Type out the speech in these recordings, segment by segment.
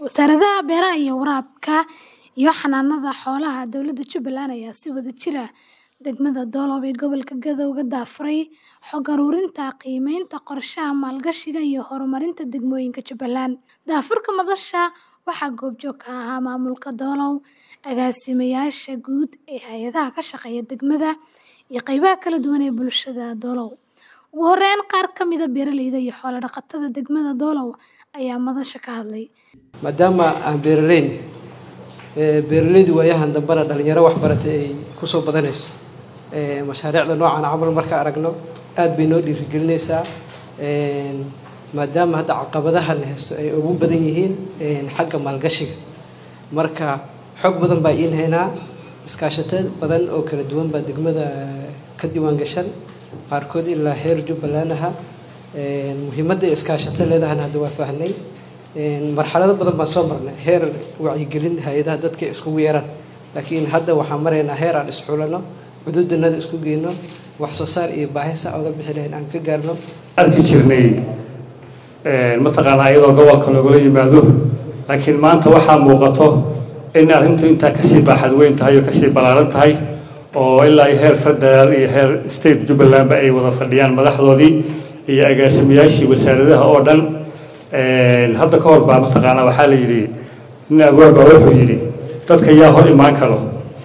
Wasaaradaha Beeraha iyo Waraabka iyo Xanaanada Xoolaha Dowladda Jubbaland ayaa si wadajir ah degmada Doolow ee gobolka Gedo uga daafuray xog ururinta qiimaynta qorshaha maalgashiga iyo horumarinta degmooyinka Jubbaland. Daafurka madasha waxaa goobjoog ka ahaa maamulka Doolow, agaasimayaasha guud ee hay'adaha ka shaqeeya degmada, iyo qaybaha kala duwan ee bulshada Doolow. Ugu horeyn, qaar ka mid ah beeraleyda iyo xoolo-dhaqatada degmada Doolow ayaa madasha ka hadlay. maadaama aan beeraleyn beeraleydu waayahan dambana dhalinyaro wax baratay ay kusoo badanayso mashaariicda noocan camal marka aragno aad bay noo dhiirigelinaysaa maadaama hadda caqabadaha la haysto ay ugu badan yihiin xagga maalgashiga marka xog badan baa iin haynaa iskaashato badan oo kala duwan baa degmada ka diiwaan gashan qaarkood ilaa heer jubbaland aha muhiimadda iskaashato leedahana hadda waa fahnay marxalado badan baan soo marnay heer wacyigelin hay-adaha dadka iskugu yeeraan laakiin hadda waxaan maraynaa heer aan isxulano cududanada isku geyno wax soo saar iyo baahisa oga bixi lahayn aan ka gaarno arki jirnay mataqaanaa iyadoo gobolka loogala yimaado laakiin maanta waxaa muuqato in arrintu intaa kasii baaxad weyn tahay oo kasii ballaaran tahay oo ilaa iyo heer federaal iyo heer state jubbalandba ay wada fadhiyaan madaxdoodii iyo agaasimayaashii wasaaradaha oo dhan hadda ka hor baa mataqaanaa waxaa la yidhi nin abwaab baa wuxuu yidhi dadka yaa hor imaan karo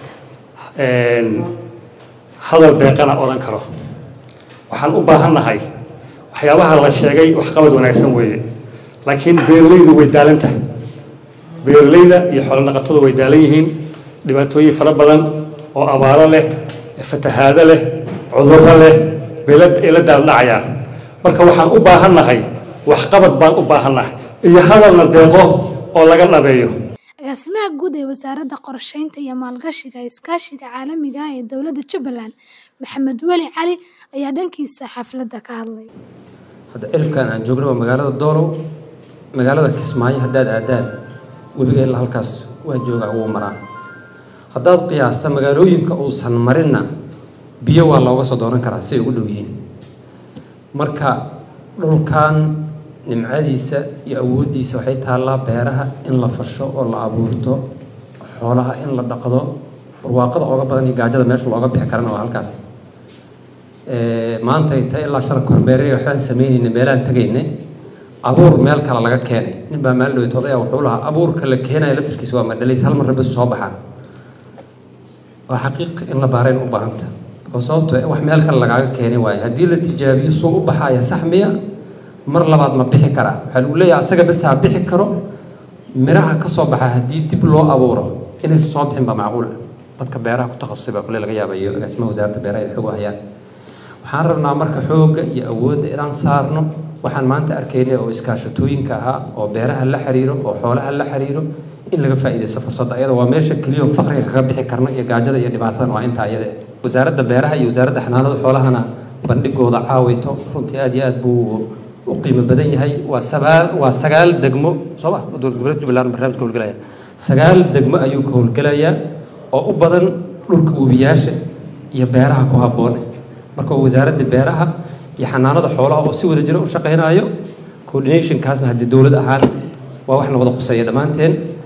hadal deeqana odhan karo waxaan u baahannahay waxyaabaha la sheegay waxqabad wanaagsan weeye laakiin beeralaydu way daalan tahay beeralayda iyo xoolodhaqatadu way daalan yihiin dhibaatooyin fara badan oo abaaro leh fatahaado leh cudurro leh bay la daaldhacayaan marka waxaan u baahannahay waxqabad baan u baahannahay iyo hadalna deeqo oo laga dhabeeyo agaasimaha guud ee wasaaradda qorsheynta iyo maalgashiga iskaashiga caalamiga ah ee dowladda Jubbaland Maxamed Weli Cali ayaa dhankiisa xafladda ka hadlay hadda elfkan aan joogno waa magaalada Doolow magaalada Kismaayo haddaad aadaan webiga ilaa halkaas waa joogaa wuu maraa haddaad qiyaasta magaalooyinka uusan marinna biyo waa looga soo doonan karaa si ay ugu dhow yihiin marka dhulkan nimcadiisa iyo awooddiisa waxay taallaa beeraha in la fasho oo la abuurto xoolaha in la dhaqdo barwaaqada ooga badan iyo gaajada meesha looga bixi karana waa halkaas maanta ay tahay ilaa shalka horbeerey waxbaan samaynayna meelaan tagaynay abuur meel kale laga keenay nin baa maalin dhaweytood ayaa wuxuu lahaa abuurka la keenayo laftirkiisa waa madhalays hal marra bas soo baxaa waa xaqiiq in la baarayn u baahanta oo sababto wax meel kale lagaaga keenay waaye haddii la tijaabiyo suu u baxaaya sax miya mar labaad ma bixi karaa waxaa lagu leeyahay asaga bes ha bixi karo miraha ka soo baxa haddii dib loo abuuro inaysan soo bixin baa macquul dadka beeraha ku takhasusay baa kule laga yaabayo agaasimaha wasaaradda beeraha ay xoog hayaan waxaan rabnaa marka xoogga iyo awoodda inaan saarno waxaan maanta arkaynay oo iskaashatooyinka ahaa oo beeraha la xiriiro oo xoolaha la xiriiro in laga faa'iidaysto fursadda ayada waa meesha keliya oo faqriga kaga bixi karna iyo gaajada iyo dhibaatadan waa intaa ayada wasaaradda beeraha iyo wasaaradda xanaanada xoolahana bandhigooda caawito runtii aad iyo aad buu u qiimo badan yahay waa sagaal waa sagaal degmo soo ma dowlad goboleed jubbaland barnaamijka howlgelaya sagaal degmo ayuu ka howlgelayaa oo u badan dhulka webiyaasha iyo beeraha ku habboon marka wasaaradda beeraha iyo xanaanada xoolaha oo si wada jira u shaqaynayo coordinationkaasna haddii dowlad ahaan waa wax na wada quseeya dhammaanteen